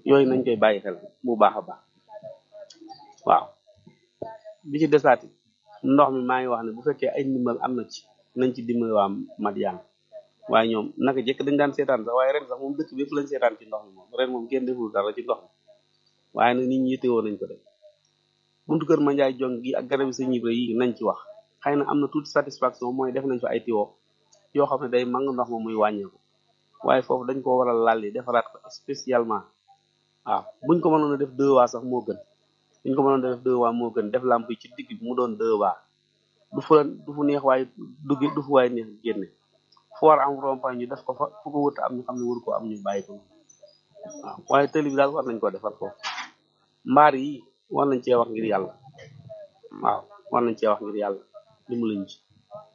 yooyu nañ koy bàyyi xel bu baax a baax waaw bi ci desaati ndox mi maa ngi wax ne bu fekkee ay ndimbal am na ci nañ ci dimbali waa Madiane waaye ñoom naka jëkk dañ daan seetaan sax waaye ren sax moom dëkk bépp lañ seetaan ci ndox mi moom ren moom kenn deful dara ci ndox mi waaye nag nit ñi yittewoo nañ ko de buntu kër ma njaay jong gi ak garab yi sa ñibre yi nañ ci wax xëy na am na tuuti satisfaction mooy def nañ fa ay tiwo yoo xam ne day mang ndox ma muy wàññeeku waaye foofu dañ ko war a lalli defaraat ko spécialement waaw buñ ko mënoon a def deux waa sax moo gën buñ ko mënoon a def deux waa moo gën def lamp yi ci digg bi mu doon deux waa du fu du fu neex waaye dugg du fu waaye neex génne fu war am rond-point ñu def ko fa fu ko wut am ñu xam ne waru ko am ñu bàyyi ko waaw waaye tëli bi daal war nañ ko defar foofu mbaar yi war nañ cee wax ngir yàlla waaw war nañ cee wax ngir yàlla li mu lañ ci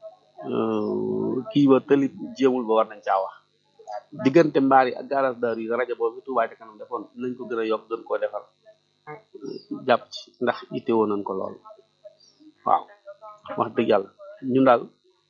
kii ba tëli jéemul ba war nañ caa wax diggante mbaar yi ak garage daaru yi rajo boobu Touba ca kanam defoon nañ ko gën a yokk gën koo defar jàpp ci ndax itteewoo nañ ko lool waaw wax dëgg yàlla ñun daal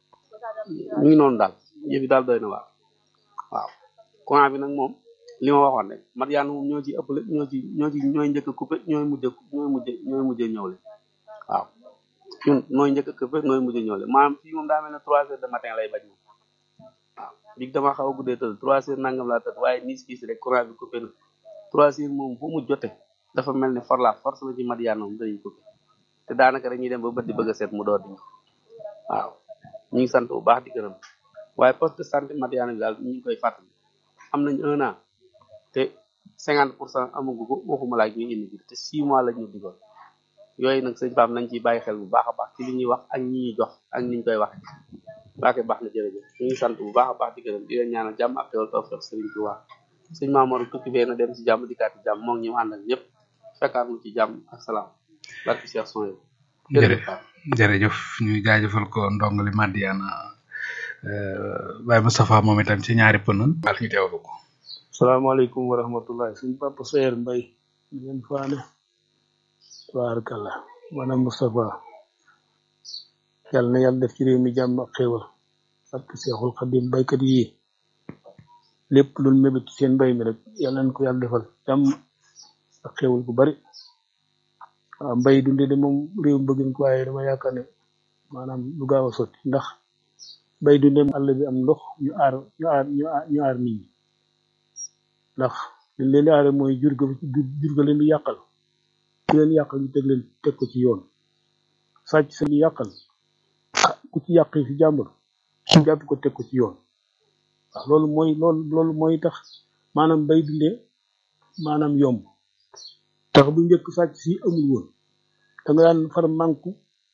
ñu ngi noonu daal yëf yi daal doy na waar waaw courant bi nag moom li ma waxoon rek Madiane moom ñoo ci ëppale ñoo ci ñoo ci ñooy njëkk a coupé ñooy mujj ñooy mujj ñooy mujj ñëwle waaw ñun nooy njëkk a coupé nooy mujj ñëwle maanaam fii moom daa mel ne trois heures de matin lay bañ moom waaw dig dama xaw a guddee tëdd trois heures nangam laa tëdd waaye niis kiis rek courant bi coupé na trois heures moom fu mu jote dafa mel ne for la force la ci Madiane moom dañuy coupé te daanaka dañuy dem ba bët di bëgg a seet mu door di waaw ñu ngi sant bu baax di gërëm waaye poste de santé Madiane bi daal ñu ngi koy fàttali am nañ un an te cinquante pour cent amagu ko waxuma laaj ñu indi te six mois lañ ñu digoon yooyu nag sëñ Pape nañ ciy bàyyi xel bu baax a baax ci li ñuy wax ak ñi ñuy jox ak niñ koy wax baake baax na jërëjëf ñu ngi sant bu baax a baax di gërëm di leen ñaanal jàmm ak teewal tawfiq Sëriñ Tuubaa sëñ Mamoru tukki bee na dem ci jàmm dikkaat ci jàmm moo ngi ñu àndal ñëpp fekkaat mu ci jàmm ak salaam barki Cheikh son yi jërëjëf ñu jaajëfal ko ndongali Madiana Baye Moustapha moom itam ci ñaari pënn bal ñu teewlu ko salaamaaleykum wa rahmatullah suñ papa Seyer Mbay ñu leen faane tabarakallah maanaam Moustapha yàlla na yàlla def ci réew mi jàmm ak xéewal ak Seexul Xadim baykat yi lépp lu mébét ci seen mbay mi rek yàlla nañ ko yàlla defal jàmm ak xéewal bu bari waaw mbay dunde de moom réew mi bëgg nañ ko waaye dama yaakaar ne maanaam lu gaaw a sotti ndax mbay dunde àll bi am ndox ñu aar ñu aar ñu aar ñu aar nit ñi ndax liñ leen di aare mooy jur ga jur ga leen di yàqal ku leen yàqal ñu teg leen teg ko ci yoon sàcc sa ñu yàqal ah ku ci yàq fi jàmbur ñu jàpp ko teg ko ci yoon waaw loolu mooy loolu loolu mooy tax maanaam bay dunde maanaam yomb tax bu njëkk sàcc si amul woon da nga daan far manku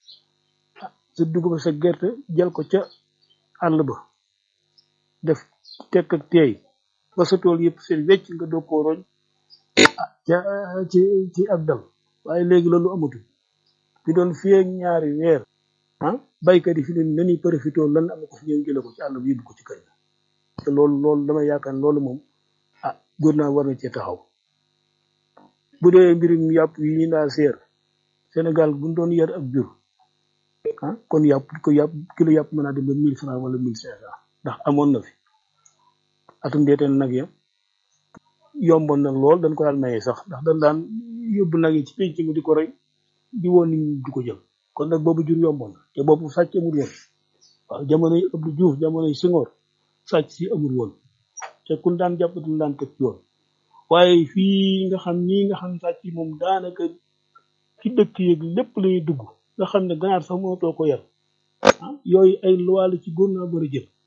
sa dugub sa gerte jël ko ca àll ba def tekk ak teey ba sa tool yëpp seen wecc nga doog koo roñ ca ci ci ak dal waaye léegi loolu amatul fi doon fii ak ñaari weer ah baykat yi fi ne nani profité lan am ko fi ñëw jële ko ci àll bi yóbbu ko ci kër te loolu loolu dama yaakaar loolu moom ah góor naa war na cee taxaw bu dee mbirum yàpp yi ñu naa seer Sénégal buñ doon yar ak jur ah kon yàpp ko yàpp kilo yàpp mën naa dem ba mille francs wala mille cinq cent ndax amoon na fi atum deeteen nag ya yomboon na lool dañ ko daan maye sax ndax dañ daan yóbbu nag yi ci penc mi di ko rey di woon nit ñi di ko jël kon nag boobu jur yomboon na te boobu sàcc amul woon waaw jamonoy Abdou Diouf jamonoy Senghor sàcc si amul woon te kun daan jàpp duñ daan teg ci yoon waaye fii nga xam ñii nga xam sàcc yi moom daanaka ci dëkk yeeg lépp lañuy dugg nga xam ne ganaar sax mënatoo ko yar ah yooyu ay luwaale ci góor naa bëri jël